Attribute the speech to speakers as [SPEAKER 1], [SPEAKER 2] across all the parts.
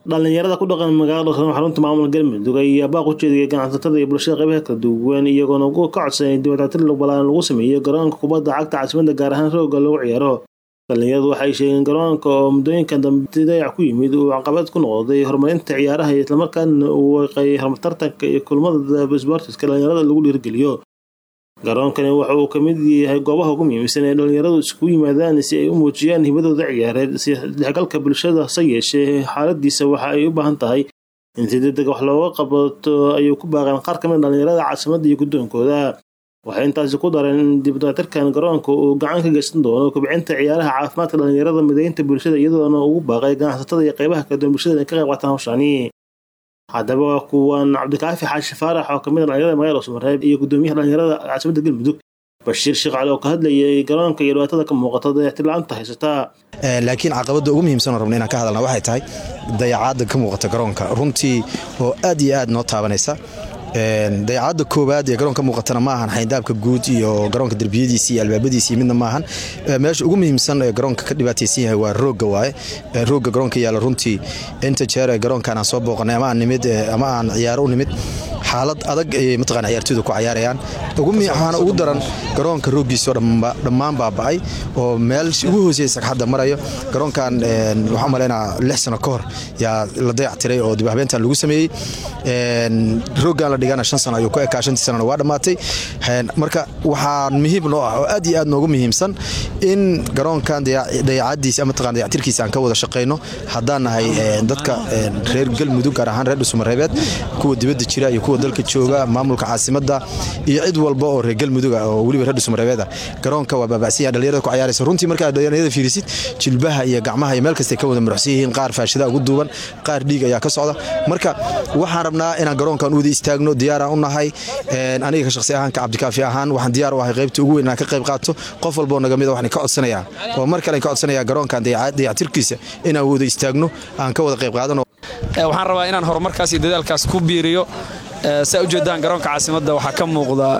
[SPEAKER 1] dhalinyarada ku dhaqan magaalada xarunta maamulka galmudug ayaa baaq u jeediyay ganacsatada iyo bulshada qaybaha kala duwan iyagoona ugu ka codsanay dibadaatir balaaran lagu sameeyo garoonka kubadda cagta caasimada gaar ahaan rooga lagu ciyaaro dhalinyaradu waxay sheegeen garoonka oo muddooyinkan dambe dayac ku yimid uu caqabad ku noqday horumarinta ciyaaraha iyo islamarkaana uu waqay tartanka iyo kulmada sbortiska dhalinyarada lagu dhiirgeliyo garoonkani waxa uu ka mid yahay goobaha ugu muhiimsan ee dhalinyaradu iskugu yimaadaan si ay u muujiyaan hibadooda ciyaareed isdhexgalka bulshada hase yeeshee xaaladiisa waxa ay u baahan tahay in si degdeg wax looga qabato ayuu ku baaqeen qaar ka mid dhalinyarada caasimadda iyo guddoonkooda waxay intaasi ku dareen in dibdaatirkan garoonka uu gacan ka geysan doono kobcinta ciyaaraha caafimaadka dhalinyarada mideynta bulshada iyadoona ugu baaqay ganacsatada iyo qaybaha kala duwan bulshada inay ka qayb qaataan hawshani haddaba waa kuwan cabdikaafi xaashi faarax oo kamid a dhalinyarada magaalada sumareeb iyo guddoomiyaha dhalinyarada caasimada galmudug bashiir sheekh cali oo ka hadlayay garoonka iyo dhibaatada ka muuqata dayactir la-aanta haysataa
[SPEAKER 2] laakiin caqabadda ugu muhiimsan oo rabna inaan ka hadalna waxay tahay dayacaadda ka muuqata garoonka runtii oo aad iyo aad noo taabanaysa dayacaadda koowaad ee garoonka muuqatana ma ahan xayndaabka guud iyo garoonka derbiyadiisi iyo albaabadiisi midna ma ahan meesha ugu muhiimsan ee garoonka ka dhibaataysan yahay waa roogga waaye roogga garoonka yaalla runtii inta jeer ee garoonkan aan soo booqanay ama aan nimid ama aan ciyaaro u nimid xaalad adag ayay mataqana ciyaartooydu ku cayaarayaan waxaana ugu daran garoonka rooggiisoo dhammaan baaba'ay oo meel ugu hooseyay sagxadda marayo garoonkan waxaan malaynaa lix sano ka hor yaa la dayactiray oo dib habeentan lagu sameeyey rooggan la dhigana shan sano ayuu ku ekaa shantii sanana waa dhammaatay marka waxaa muhiim noo ah oo aad iyo aad noogu muhiimsan in garoonkan dayacadiisa mataqana dayactirkiisa aan ka wada shaqayno haddaan nahay dadka reer galmudug gaar ahaan reer dhusumareebeed kuwa dibadda jira iyo kuwa dalka jooga maamulka caasimadda iyo cid walba oo reer galmuduga oo weliba reer dhusumareebeed ah garoonka waa baaba'san yahay dhalinyarada ku ciyaaraysa runtii markaa dhalinyarada fiirisid jilbaha iyo gacmaha iyo meel kastay ka wada muruxsan yihiin qaar faashida ugu duuban qaar dhiig ayaa ka socda marka waxaan rabnaa inaan garoonkan u wada istaagno diyaaraan u nahay aniga ka shaqsi ahaan ka cabdikaafi ahaan waxaan diyaar u ahay qaybta ugu weyn inaan ka qayb qaato qof walboo naga mida waxaan ka codsanayaa oo mar kale ka codsanayaa garoonkan dayactirkiisa inaan wada istaagno aan ka wada qayb qaadano
[SPEAKER 3] waxaan rabaa inaan horumarkaas iyo dadaalkaas ku biiriyo saa ujeedaan garoonka caasimadda waxaa ka muuqda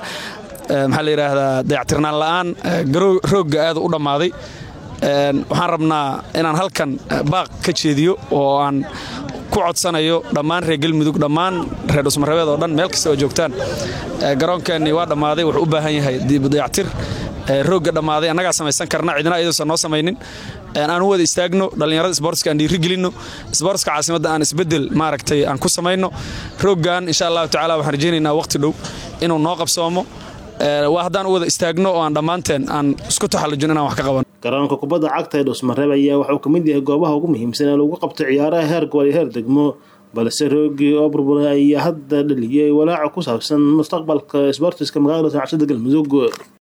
[SPEAKER 3] maxaa la yidhaahdaa dayactirnaan la'aan roogga aad u dhammaaday waxaan rabnaa inaan halkan baaq ka jeediyo oo aan ku codsanayo dhammaan reer galmudug dhammaan reer dhusmarebeed oo dhan meel kasta oo joogtaan garoonkeenni waa dhammaaday wuxuu u baahan yahay dayactir roogga dhammaaday annagaa samaysan karna cidina iyaduusan noo samaynin aan u wada istaagno dhallinyarada sboortska aan dhiirigelinno sboortska caasimadda aan isbeddel maaragtay aan ku samayno rooggan insha allahu tacala waxaan rajaynaynaa waqti dhow inuu noo qabsoomo waa haddaan u wada istaagno oo aan dhammaanteen aan isku taxallujin inaan wax ka qaban
[SPEAKER 1] garoonka kubadda cagta ee dhuusmareeb ayaa waxauu ka mid yahay goobaha ugu muhiimsan ee lagu qabto ciyaaraha heer gobol iyo heer degmo balse roogii oo burburay ayaa hadda dhaliyay walaaca ku saabsan mustaqbalka sboortiska magaalada cashada galmudug